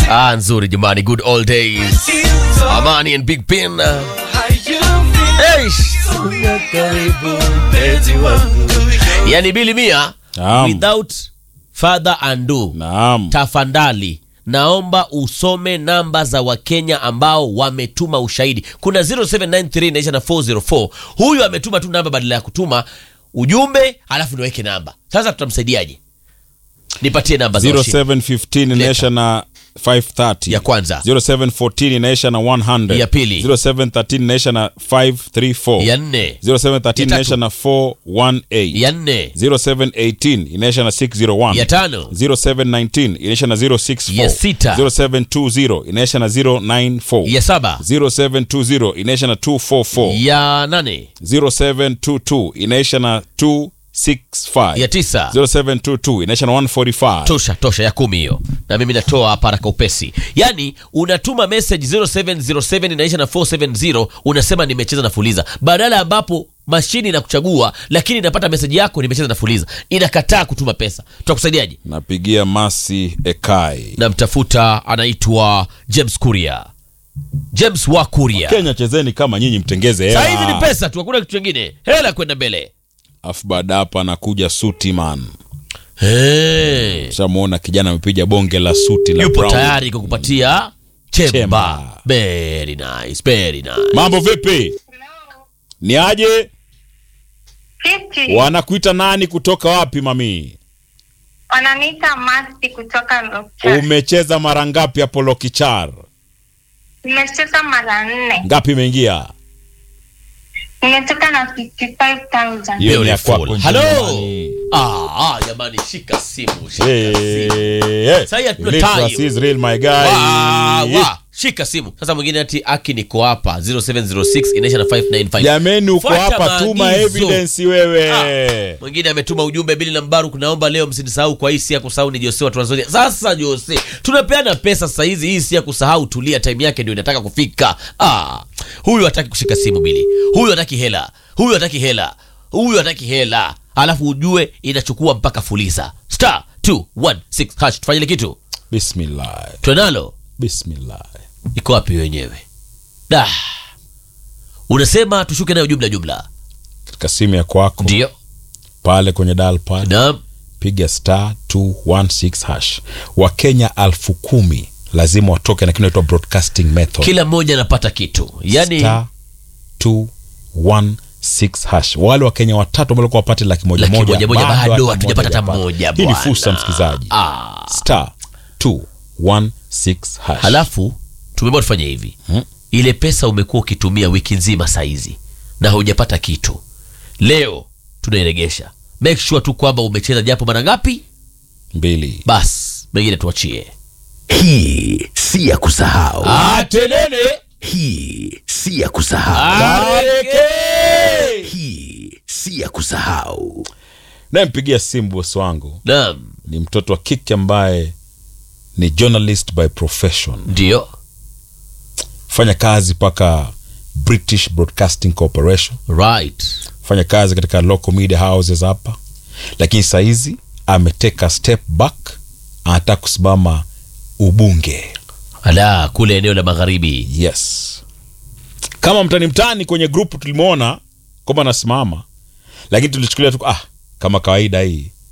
Ah, nzuri jamani, good old days. Amani and Big Pin. Eish. Yani Bili Mia, Naam. without further ado, Naam. tafadhali naomba usome namba za wakenya ambao wametuma ushahidi kuna 0793 inaisha na 404 huyu ametuma tu namba badala ya kutuma ujumbe alafu niweke namba sasa tutamsaidiaje nipatie namba za washindi. 0715 inaisha na 530 Ya kwanza. 0714 inaisha na 100 Ya pili. 0713 inaisha na 534 ya nne 0713 Ya inaisha tatu. na 418 ya nne 0718 inaisha na 601 ya tano 0719 inaisha na 064 Ya sita. 0720 inaisha na 094 ya saba 0720 inaisha na 244 ya nane 0722 inaisha na 265 ya tisa 0722 inaisha na 145 tosha tosha ya kumi hiyo na mimi natoa hapa haraka upesi yaani unatuma message 0707 inaisha na 470 unasema nimecheza na fuliza badala ambapo mashini inakuchagua lakini inapata meseji yako nimecheza na fuliza inakataa kutuma pesa tutakusaidiaje napigia masi ekai namtafuta anaitwa james kuria james wa kuria kenya chezeni kama nyinyi mtengeze saa hizi ni hela pesa tu hakuna kitu chingine hela kwenda mbele afu baada hapa anakuja suti man hey. shamwona kijana amepiga bonge la suti la yupo brown. tayari kukupatia chemba Chemba. very nice very nice mambo vipi ni aje Fifty. wanakuita nani kutoka wapi mami Wananiita Masti kutoka Lokcha. umecheza mara ngapi hapo lokichar Nimecheza mara nne. ngapi imeingia Nimetoka na 55,000. hiyo ni ya Beautiful. kwako Hello? jamani. Ah, ah, jamani shika simu shika Hey, simu hey. Sahi hatuna Literacy time. is real, my guy. Wa, wa, shika simu sasa mwingine ati aki niko hapa 0706 inaisha na 595 jameni uko Fuata hapa tuma maagizo. evidence wewe Ah, mwingine ametuma ujumbe bili na mbaru kunaomba leo msinisahau kwa hii si ya kusahau ni jose wa Tanzania sasa jose tunapeana pesa sasa hizi hii si ya kusahau tulia time yake ndio inataka kufika ah, huyu hataki kushika simu bili huyu hataki hela huyu hataki hela huyu hataki hela alafu ujue inachukua mpaka fuliza star 216 hash tufanye ile kitu bismillah twenalo bismillah iko wapi wenyewe da unasema tushuke nayo jumla jumla katika simu ya kwako ndio pale kwenye dial pad naam piga star 216 hash wakenya alfu kumi lazima watoke na kitu inaitwa broadcasting method kila mmoja anapata kitu yani star 216 hash wale wakenya watatu ambao walikuwa wapate laki moja Laki moja moja moja, bado bado hata hatujapata hata hajapata. moja, hii ni bwana. fursa msikilizaji ah. star 216 hash halafu tumeamua tufanye hivi Hmm. ile pesa umekuwa ukitumia wiki nzima saizi na haujapata kitu leo tunairegesha make sure tu kwamba umecheza japo mara ngapi mbili bas mengine tuachie Hii si ya kusahau. atenene Hii si ya kusahau. Hii si ya kusahau. nayempigia simu bosi wangu naam ni mtoto wa kike ambaye ni journalist by profession ndio fanya kazi mpaka british broadcasting corporation right fanya kazi katika local media houses hapa lakini sahizi ameteka step back anataka kusimama ubunge ala kule eneo la magharibi yes kama mtani mtani kwenye grupu tulimwona kwamba anasimama lakini tulichukulia tu ah kama kawaida hii